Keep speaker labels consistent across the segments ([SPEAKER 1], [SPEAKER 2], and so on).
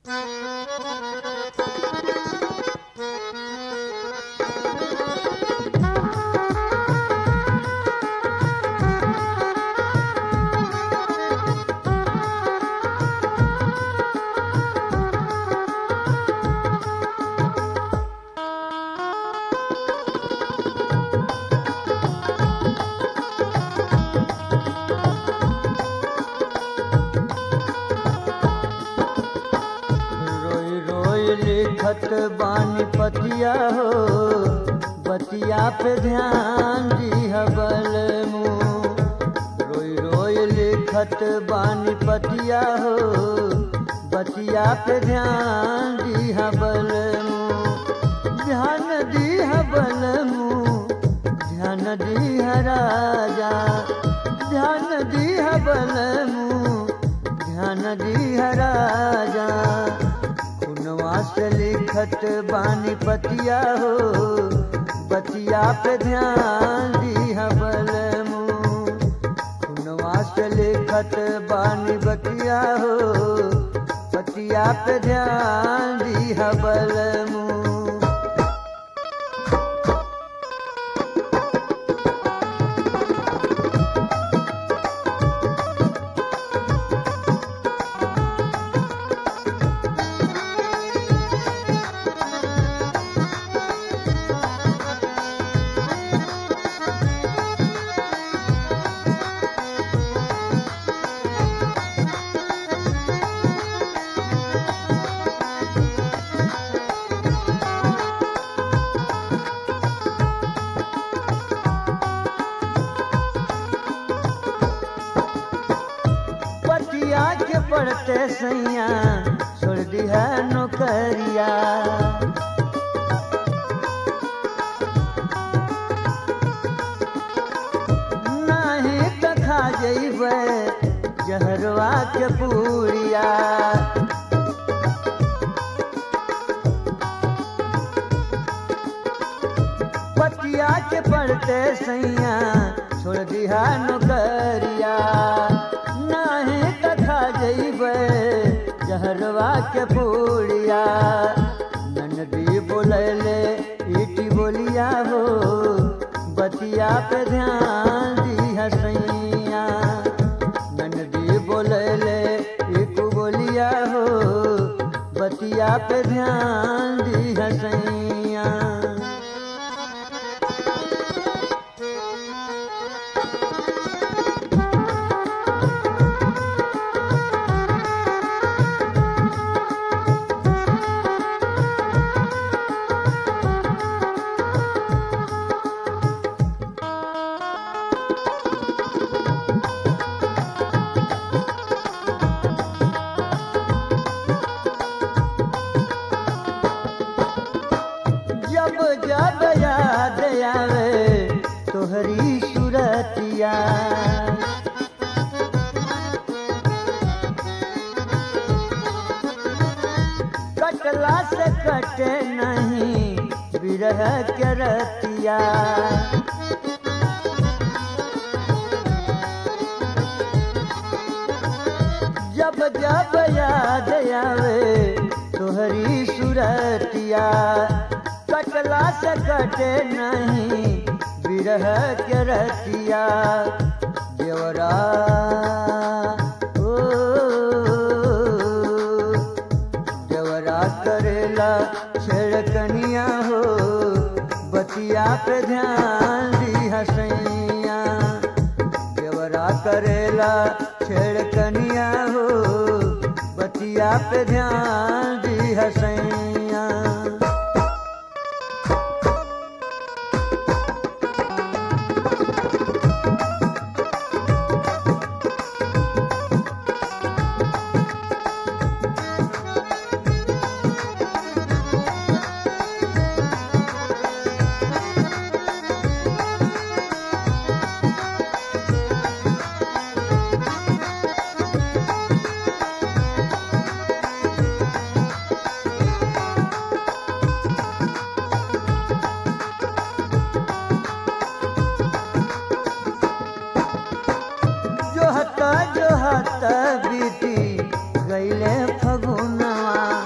[SPEAKER 1] रोई रोई लिखत बानी पतिया हो बतिया पे ध्यान दिहबल मुँह रोई रोई लिखत बानी पतिया हो बतिया पे ध्यान दिहबल मुँह ध्यान दिहबल मुँह ध्यान दिह राजा ध्यान दिहबल मुँह ध्यान दिह राजा खुनवा से लिखत बानी पतिया हो बतिया पे ध्यान दिहबल मुँह खुनवा से लिखत बानी बतिया हो बतिया पे ध्यान दिहबल मुँह पतिया के पड़ते सैया छोड़ दिया नौकरिया नहीं तो खा जैबे जहरवा के पूरिया पतिया के पड़ते सैया छोड़ दिया नौकरिया नहीं तथा जैबे जहरवा के पूड़िया ननदी बोलैले ईटी बोलिया हो बतिया पे ध्यान दिया सैया ननदी बोलैले ईटू बोलिया हो बतिया पे ध्यान दिया सैया जब जब याद आवे तोहरी सूरतिया कटला से कटे नहीं बिरह के रतिया जब जब याद आवे तोहरी सूरतिया कटला से कटे नहीं बिरह के रतिया देवरा ओ देवरा करेला छेड़कनिया हो बतिया पे ध्यान दी हसैया देवरा करेला छेड़कनिया हो बतिया पे ध्यान दी हसैया जोहत जोहत बीती गईले फगुनवा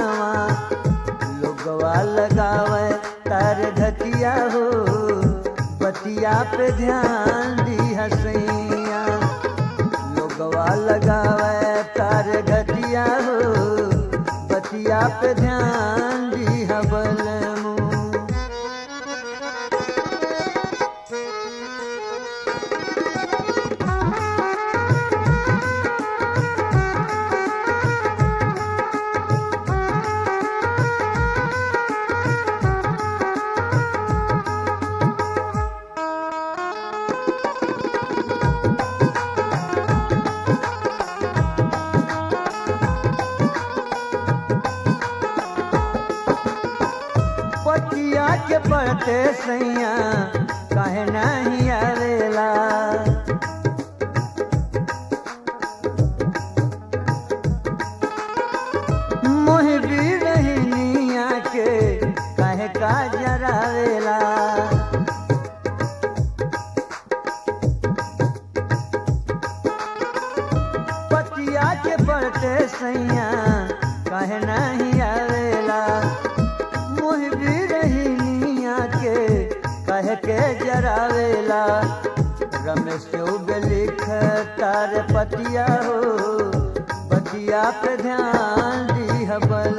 [SPEAKER 1] मनवा लोगवा लगावे तार घटिया हो बतिया पे ध्यान दी हसैया लोगवा लगावे तार घटिया हो बतिया पे ध्यान दी हबल मुँह पतिया के पड़ते सैया काहे नहीं आवेला मोह भी रहनिया के काहे का जरावेला पतिया के पड़ते सैया काहे नहीं आवेला मोह भी रही निया के कह के जरावेला रमेश चौब लिख तार पतिया हो पतिया पे ध्यान दी हबल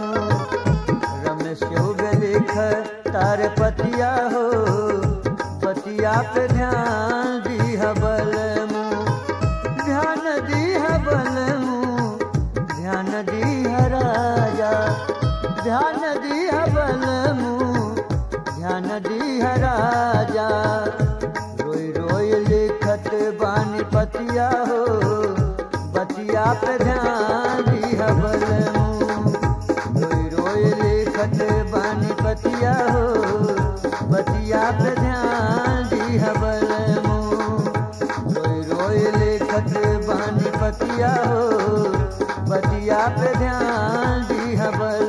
[SPEAKER 1] रमेश चौब लिख तार पतिया हो पतिया पे ध्यान दी हबल ध्यान दी हबल ध्यान दी राजा ध्यान दी हबल ध्यान दी राजा रोई रोई लिखत बानी पतिया हो बतिया पे ध्यान दी हबल रोई रोई लिखत बानी पतिया हो बतिया पे ध्यान दी हबल रोई रोई लिखत बानी पतिया हो बतिया पे ध्यान दी हबल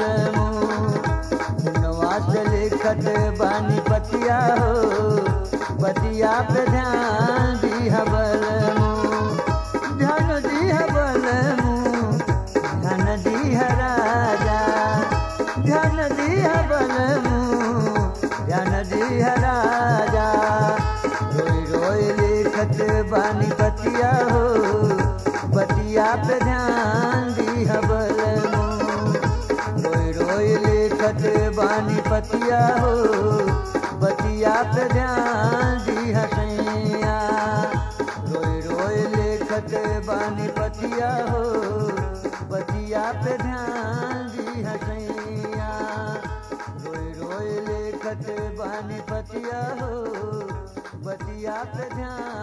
[SPEAKER 1] नवाज लिखत बानी पतिया हो बतिया पे ध्यान दी हबल ध्यान दी हबल ध्यान दी राजा ध्यान दी हबल ध्यान दी राजा रोई रोई लिखत बानी बतिया हो बतिया पे ध्यान दी हबल रोई रोई लिखत बानी पतिया हो बतिया पे ध्यान दी हसैया रोई रोई लिखत बानी पतिया हो बतिया पे ध्यान दी हसैया रोई रोई लिखत बानी पतिया हो बतिया पे ध्यान